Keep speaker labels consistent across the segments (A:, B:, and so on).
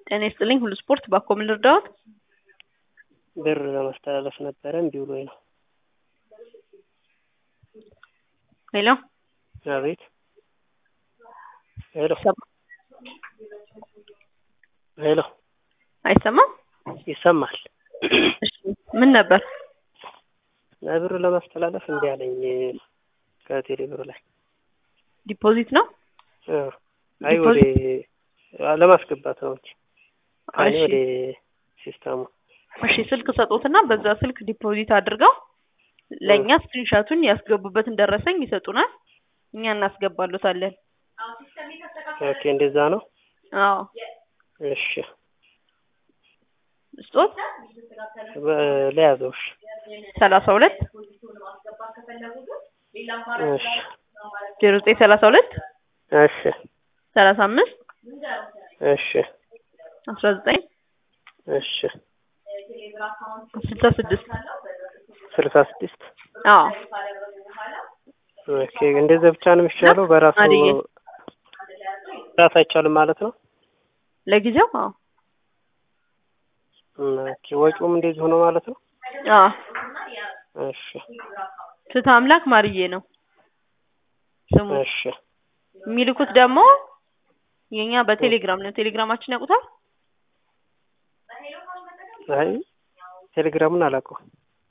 A: ጤና ይስጥልኝ ሁሉ ስፖርት ባኮ ምን ልርዳዎት?
B: ብር ለማስተላለፍ ነበረ እምቢ ብሎኝ ነው።
A: ሄሎ
B: አቤት ሄሎ
A: ይሰማ-
B: ሄሎ
A: አይሰማም?
B: ይሰማል።
A: እሺ ምን ነበር?
B: ብር ለማስተላለፍ እምቢ አለኝ ከቴሌ ብር ላይ
A: ዲፖዚት ነው?
B: እ አይ ወደ ለማስገባት ነው እንጂ ከእኔ
A: እሺ
B: ወደ ሲስተሙ
A: እሺ ስልክ ሰጡትና በዛ ስልክ ዲፖዚት አድርገው ለእኛ ስክሪንሻቱን ያስገቡበትን ደረሰኝ ይሰጡናል። እኛ እናስገባሉታለን።
B: ኦኬ እንደዛ ነው።
A: አዎ
B: እሺ
A: ስጦት
B: በ- ለያዘው እሺ
A: ሰላሳ ሁለት
B: እሺ
A: ዜሮ ዘጠኝ ሰላሳ ሁለት
B: እሺ
A: ሰላሳ አምስት
B: እሺ
A: አስራ ዘጠኝ
B: እሺ
A: ስልሳ ስድስት
B: ስልሳ ስድስት
A: አዎ
B: ኦኬ እንደዛ ብቻ ነው የሚቻለው በራሱ
A: አድዬ
B: ራስ አይቻልም ማለት ነው
A: ለጊዜው አዎ
B: ኦኬ ወጪውም እንደዚህ ሆኖ ማለት ነው
A: አዎ
B: እሺ
A: ፍትህ አምላክ ማርዬ ነው ስሙ።
B: እሺ
A: የሚልኩት ደግሞ የኛ በቴሌግራም ነው። ቴሌግራማችን ያውቁታል?
B: አይ ቴሌግራሙን አላውቀውም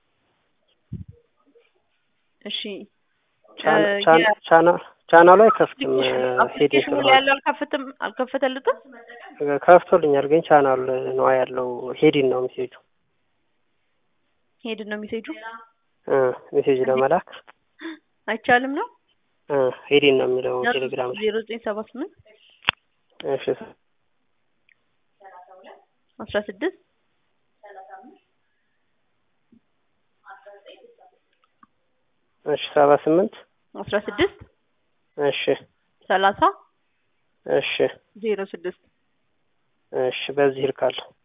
A: እሺ
B: ቻና-
A: እ
B: ቻና-
A: የ-
B: ቻና- ቻናሉ አይከፍትም ሄድ
A: አፕሊኬሽኑ ላይ ያለው አልከፍትም አልከፈተልትም።
B: ከፍቶልኛል ግን ቻናል ነው ያለው ሄዲን ነው ሜሴጁ
A: ሄድን ነው ሜሴጁ
B: እ ሜሴጅ ለመላክ
A: አይቻልም ነው
B: እ ሄዲን ነው የሚለው ቴሌግራም ላይ
A: ዜሮ ዘጠኝ ሰባ ስምንት
B: እሺ
A: አስራ ስድስት
B: እሺ ሰባ ስምንት
A: አስራ ስድስት
B: እሺ
A: ሰላሳ
B: እሺ
A: ዜሮ ስድስት
B: እሺ በዚህ ልካለሁ